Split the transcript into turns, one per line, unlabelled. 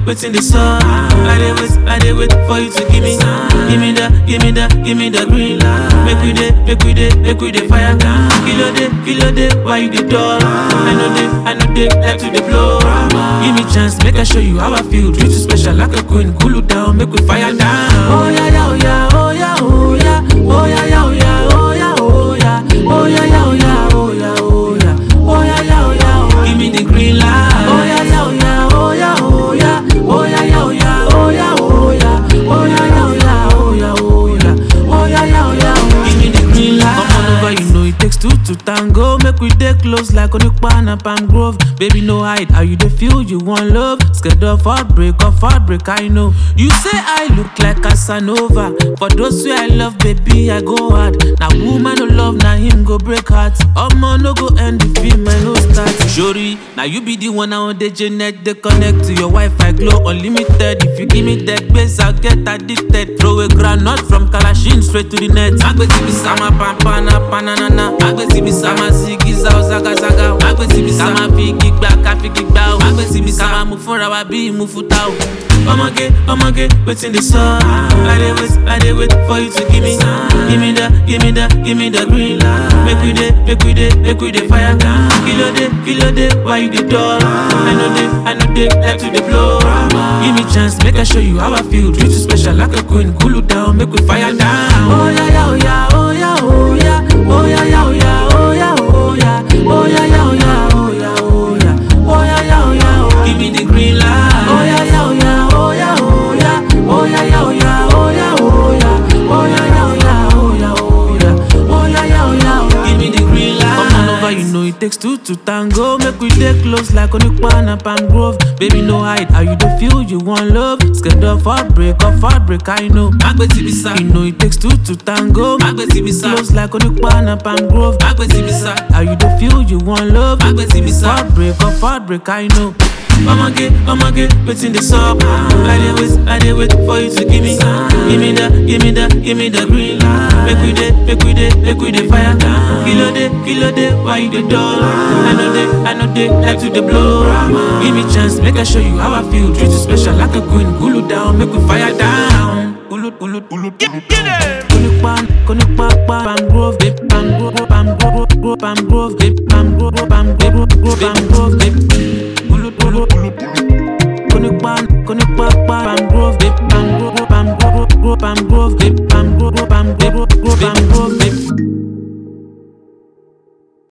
waiting the sun. I dey wait, I dey wait for you to give me, give me the, give me the, give me the green light. Make we dey, make we dey, make we dey fire. Kilo day, kilo day, why you dey dull? I know they, I know they like to dey blow. Give me chance, make I show you how I feel. Treat you special like a queen. Cool you down, make we fire down. Oh yeah, yeah, oh yeah, oh yeah, oh yeah, oh yeah, yeah, oh yeah, oh yeah, oh yeah, oh yeah, yeah, oh yeah, oh yeah, oh yeah, oh yeah, yeah, oh yeah, oh. Give me the green light. Oh yeah, yeah, oh yeah, oh yeah, oh yeah, oh yeah, yeah, oh yeah, oh yeah, oh yeah, oh yeah, yeah, oh yeah, oh yeah, oh yeah, oh yeah, yeah, oh yeah, oh. Give me the green light. Come on over, you know it takes two to tango. Make we dey close like Onipa and Palm Grove. Baby, no hide. How you dey feel? You want love? Scared of heartbreak, of heartbreak, I know. You say I look like Casanova. For those who I love, baby, I go hard. Now woman no love, now him go break heart. Omo no go end the film, I no start. Shori, now you be the one now the Janet they connect to your Wi-Fi glow unlimited. If you give me that base, I'll get addicted. Throw a granite from Kalashin straight to the net. Agbeti bi sama pampana pananana. Agbeti bi sama zigi zao zaga zaga. Agbeti bi sama fi gigba ka fi gigba o. Agbeti bi sama mu fúnra wa bí mu futa o. Ọmọge, ọmọge, wetin dey sup? I dey wait, I dey wait for you to give me, give me the, give me the, give me the green light. Make we dey, make we dey, make we dey fire. Kilo dey, kilo dey, why you dey dull? I know they, I know they like to dey blow. Give me chance, make I show you how I feel. Treat you special like a queen. Cool you down, make we fire down. Oh yeah, yeah, oh yeah, oh yeah, oh yeah, oh yeah, yeah, oh yeah, oh yeah, oh yeah, oh yeah, yeah, oh yeah, oh yeah, oh yeah, oh yeah, yeah, oh yeah, oh. Give me the green light. Oh yeah, yeah, oh yeah, oh yeah, oh yeah, oh yeah, yeah, oh yeah, oh yeah, oh yeah, oh yeah, yeah, oh yeah, oh yeah, oh yeah, oh yeah, yeah, oh yeah, oh. Give me the green light. Come on over, you know it takes two to tango. Make we dey close like Onipa and Palm Grove. Baby, no hide. How you dey feel? You want love? Scared of heartbreak, of heartbreak, I know. Agbeti bisa. You know it takes two to tango. Agbeti bisa. Close like Onipa and Palm Grove. Agbeti bisa. How you dey feel? You want love? Agbeti bisa. Heartbreak, of heartbreak, I know. Ọmọge, ọmọge, wetin dey sup? I dey wait, I dey wait for you to give me, give me the, give me the, give me the green light. Make we dey, make we dey, make we dey fire. Kilo dey, kilo dey, why you dey dull? I know they, I know they like to dey blow. Give me chance, make I show you how I feel. Treat you special like a queen. Cool you down, make we fire down. Ulu, ulu, ulu, Konipa, konipa, Palm Grove, babe, Palm Grove, Palm Grove, Palm Grove, babe, Palm Grove, Palm Grove, Palm Grove, babe.